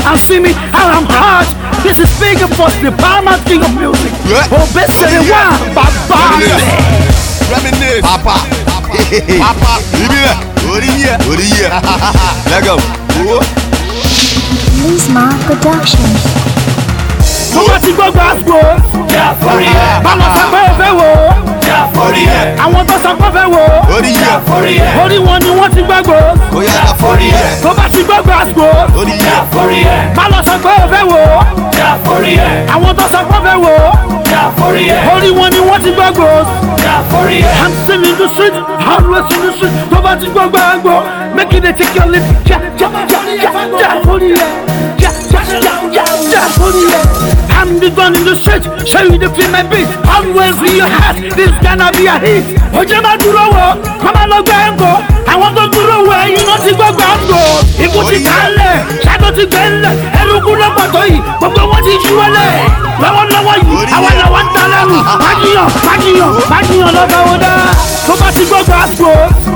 and see me how I'm hot. This is big for the paramount king of music. Yeah. Oh, best selling one, Baba. Reminisce. Papa. Papa. Ibile. Orí yẹ. Orí yẹ. Lẹ́gọ̀. Owó. Lisma Productions. Tó bá ti gbọ́ gbàgbó. Má lọ sọ pé o fẹ́ wò ó. Àwọn tó sọ pé o fẹ́ wò ó. Orí yẹ. Orí wọn ni wọ́n ti gbàgbó. Ó yá ká forí yẹ. Tó bá ti gbọ́ gbàgbó. Orí yẹ. Má lọ sọ pé o fẹ́ wò ó. Àwọn tó sọ pé o fẹ́ wò ó. Orí wọn ni wọ́n ti gbàgbó. I'm still in the street, always in the street. Tó bá ti gbọ́ gbàgbó. Make it dey take your lead. Ja ja ja ja ja forí yẹ. Ja ja ja ja ja forí yẹ. I'm the gun in the street, show you the feel my beat. Always in your heart, this gonna be a hit. Oje ma dúró wo, kọ́ máa lọ gbẹ́ ń gò. Àwọn tó dúró wo ẹyin náà ti gbọ́ gbà ń gò. Ikú ti kálẹ̀, ṣáàtò ti gbẹ́ ńlẹ̀. Ẹrúkú lọ́pọ̀ tó yìí, gbogbo wọn ti ṣú wọlé. Lọ́wọ́lọ́wọ́ yìí, àwọn làwọn ń ta lẹ́rù. Májìyàn, májìyàn, májìyàn lọ́gà wo dá. Tó bá ti gbọ́ gbà ń gò.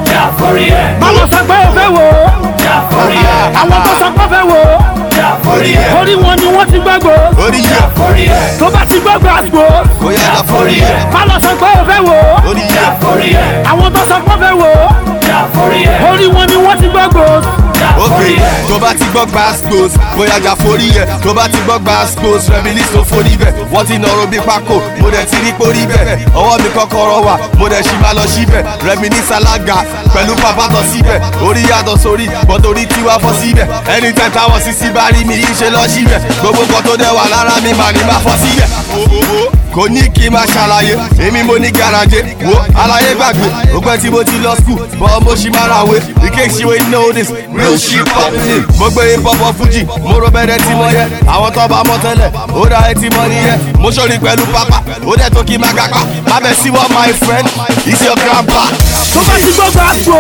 Báwo sọ pé o fẹ́ wò ó? Àwọn tó sọ pé o fẹ́ wò ó. Orí wọn ni wọ́n ti gbàgbó. Orí yẹ. Tó bá ti gbọ́ gbàgbó. Ó yá ká forí yẹ. Má lọ sọ pé o fẹ́ wò ó. Orí yẹ. Àwọn tó sọ pé o fẹ́ wò ó. Orí wọn ni wọ́n ti gbàgbó. ok tó bá ti gbọ́ gbàspos bóyá jà forí yẹ tó bá ti gbọ́ gbàspos reminisce tó forí bẹ̀ wọ́n ti nọ̀rọ̀ bí pákó mo dẹ̀ ti rí pórí bẹ̀ ọwọ́ mi kọ́kọ́rọ́ wà mo dẹ̀ ṣì máa lọ síbẹ̀ reminisce alága pẹ̀lú pàpà tọ̀ síbẹ̀ orí yàtọ̀ sórí bọ́tòrí tiwa fọ́ síbẹ̀ anytime táwọn sisi bá rí mi yìí ṣe lọ síbẹ̀ gbogbo nǹkan tó dẹ̀ wà lára mi mà ní má fọ́ síbẹ̀ kò ní kí n máa ṣàlàyé èmi mo ní garaje wo àlàyé gbàgbé òpin tí mo ti lọ skul bọ́ mo ṣì máa ràwé in case you ain't know this real shit happening. mo gbé hip hop of fuji mo ro bẹ́rẹ̀ tí mo yẹ àwọn tó bá mọ tẹ́lẹ̀ ó dá etí mọ́ nìyẹn mo ṣòrí pẹ̀lú pápá ó dẹ̀ tó kí n máa gápá má bẹ̀ sí wọ́n my friend is your grandpa. Tó bá ti gbọ́ gbàgbó.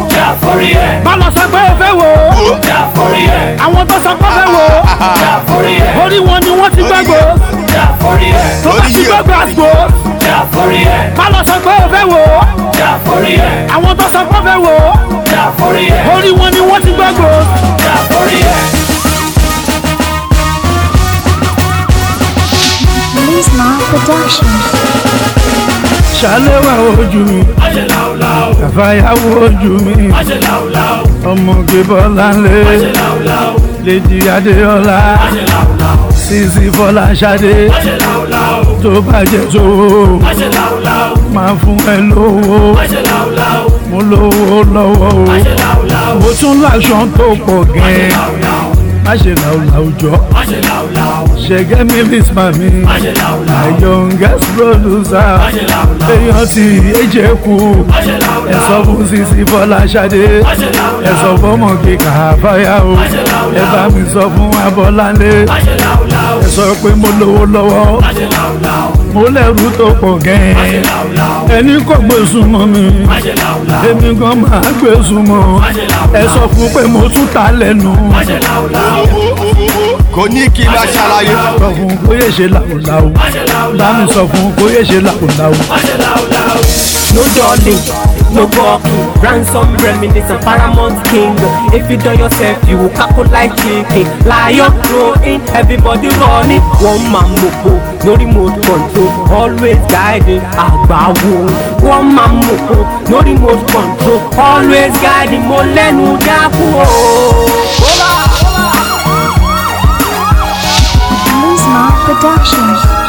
Má lọ sọ pé o fẹ́ wò ó. Àwọn tó sọ pé o fẹ́ wò ó. Orí wọn ni wọ́n ti gbàgbó. Tó bá ti gbọ́ gbàgbó. Má lọ sọ pé o fẹ́ wò ó. Àwọn tó sọ pé o fẹ́ wò ó. Orí wọn ni wọ́n ti gbàgbó. Lisma Productions. Ṣàléwà ojú mi. Àfàyàwó ojú mi. Ọmọge Bọ́láńlé. Lèjì Adéọlá. Sisi Fọláṣadé. Tó bàjẹ́ tó. Máa fún ẹ lówó. Mo lówó lọ́wọ́ o. Mo tún láṣọ tó pọ̀ gan-an. Má ṣe làwùlàwù jọ. Ṣẹ̀gẹ́ mi Lisma mi. My youngest producer. Èèyàn ti èjè kú. Ẹ sọ fún Sisi Fọláṣadé. Ẹ sọ fọmọ kíkà fáyà o. Ẹ bá mi sọ fún Abọ́láńlé. Ẹ sọ pé mo lówó lọ́wọ́. Mo lẹ́rù tó pọ̀ gan-an. Ẹni kò gbé súnmọ́ mi. Èmi gan máa gbé súnmọ́. Ẹ sọ fún pé mo tún ta lẹ́nu. kò ní kí n máa ṣàlàyé. Sọ fún kó yé ṣe làwùlàwù. Bá mi sọ fún kó yé ṣe làwùlàwù. No darling, no walking. Ransom reminiscent, paramount king. If you done yourself, you will cackle like chicken. Lion growing, everybody running. One man mopo, no remote control. Always guiding, agbawo. One man mopo, no remote control. Always guiding, mo lẹ́nu dákú o. Lisma Productions.